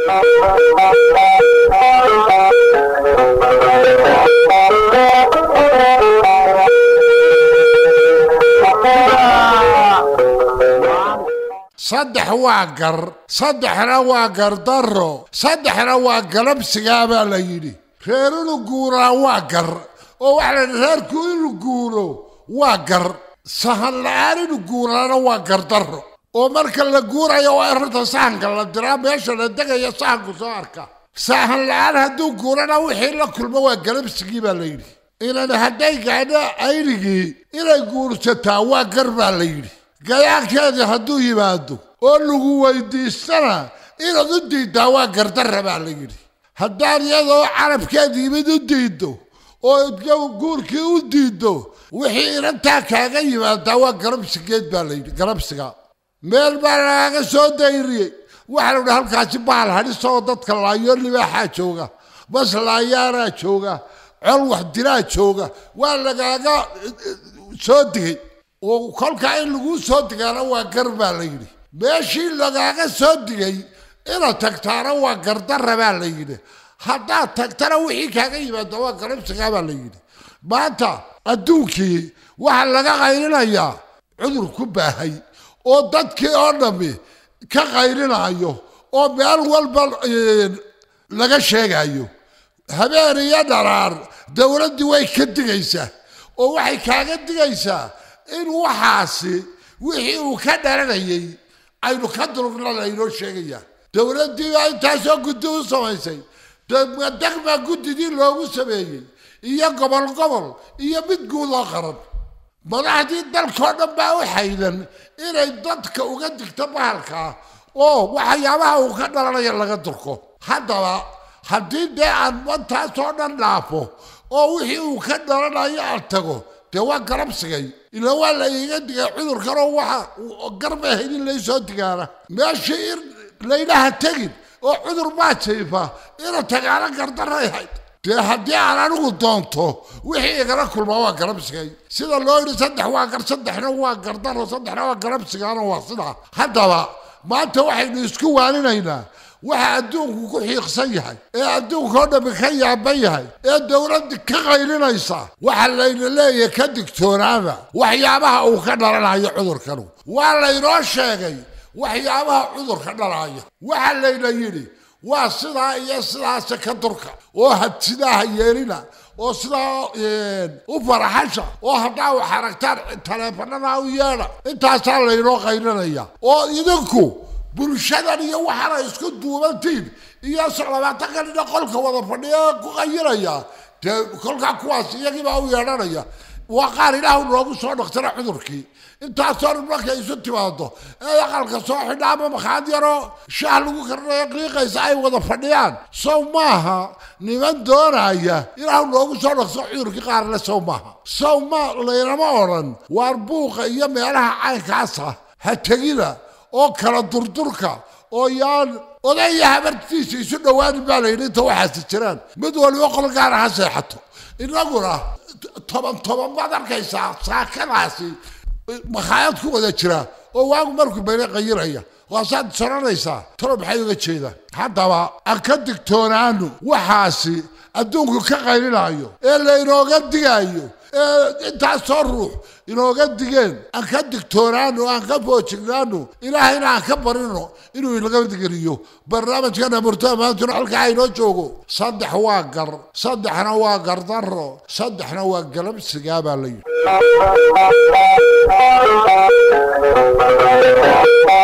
saddex waa gar saddexna waa gardarro saddexna waa galabsigaa baa la yidhi reer inuu guuraa waa gar oo waxaa la yidhi reerku inuu guuro waa gar sahan la-aan inuu guuraana waa gardarro oo marka la guurayo waa in horta sahanka la diraa meesha la degaya sahanku soo arka sahan la-aan hadduu guurana wixii la kulmo waa galabsigii baa la yidhi inan hadday gaadho aynigii inay guursataa waa gar baa la yidhi gayaankeedii hadduu yimaado oo lagu weydiistana inaad u diiddaa waa gardarra baa la yidhi haddaan iyadoo carabkeeda yimid u diiddo oo guurkii u diiddo wixii inantaa kaaga yimaadaa waa garabsigeed baa la yidhi garabsiga meel baa lagaaga soo dayriyey waxaa la yidhi halkaasi bahal hadhisoo dadka laayo libaaxaa jooga bas laayaaraa jooga col wax diraa jooga waa lagaaga soo digay oo kolkaa in laguu soo digaana waa gar baa la yidhi meeshii lagaaga soo digay inaad tagtaana waa gardarra baa la yidhi haddaad tagtana wixii kaaga yimaada waa garabsigaa baa la yidhi maanta adduunkii waxaa laga qayrinayaa cudur ku baahay oo dadkii oo dhammi ka qayrinayo oo meel walba laga sheegayo habeen iyo dharaar dowladdii way ka digaysaa oo waxay kaaga digaysaa in waxaasi wixii uu ka dhalanayay aynu ka durugna laynoo sheegayaa dowladdii baa intaasoo guddi u samaysay degma guddidii loogu sameeyey iyo gobol gobol iyo mid guud oo qaran madaxdii dalkao dhan baa u xaydan inay dadka uga digto bahalkaa oo waxyaabaha uu ka dhalanaya laga durko haddaba haddii dee aan mantaasoo dhan dhaafo oo wixii uu ka dhalanayo aan tago dee waa garabsigay ila waa la iiga digay cudurkanoo waxa garba helin laysoo digaana meeshii in laynaha tegin oo cudur baa jiifa ina tagaana gardaray hayd dee haddii aan anigu doonto wixii igala kulma waa garabsigay sida loo yidhi saddex waa gar saddexna waa gardaro saddexna waa garabsigaana waa sidaa haddaba maanta waxaynu isku waaninaynaa waxa adduunku ku xiiqsan yahay ee adduunka oo dhammi ka yaaban yahay ee dowladda ka qaylinaysa waxa layna leeyahay ka digtoonaada waxyaabaha uu ka dhalanayo cudurkanu waa laynoo sheegay waxyaabaha cudurka dhalaya waxa layna yidhi waa sidaa iyo sidaase ka durka oo hadsidaha yeelina oo sidaa u faraxasha oo haddaa wax aragtaan taleefanada u yeedha intaasaa laynoo qaylinaya oo idinku bulshadan iyo waxaana isku duubantiin iyo labaatan nina qolka wada fadhiya ku qayiraya dee kolkaa kuwaas iyagiibaa u yeedhanaya waa qaar ilaahu noogu soo dhaktana cudurkii intaasoo dhan markay isu timaado ee aqalka soo xidha ama makhaad yaroo shaah lagu karinayo qiiqaysa ay wada fadhiyaan sow maaha niman doonaya ilaahu noogu soo dhakto cudurkii qaarle sow maaha sow ma laynama odhan waar buuqa iyo meelaha caynkaasa ha tegina oo kala durdurka oo yaan odaya habartiisa isu dhowaanin baa layidhi inta waxaasi jiraan mid waliba qol gaara ha seexato inaguna toban toban baad arkaysaa saakadaasi makhaayad ku wada jira oo waagu markuu bayna qayiraya waasaad soranaysaa talo maxay uga jeedaan haddaba aan ka digtoonaano waxaasi adduunku ka qaylinayo ee laynooga digaayo ee intaasoo ruux inooga digeen aan ka digtoonaano aan ka foojignaano ilaahayna aan ka barino inuu inaga digeliyo barnaamijkana murtada maantuna halkaa inoo joogo saddex waa gar saddexna waa gardarro saddexna waa galabsigaa baa la yidhi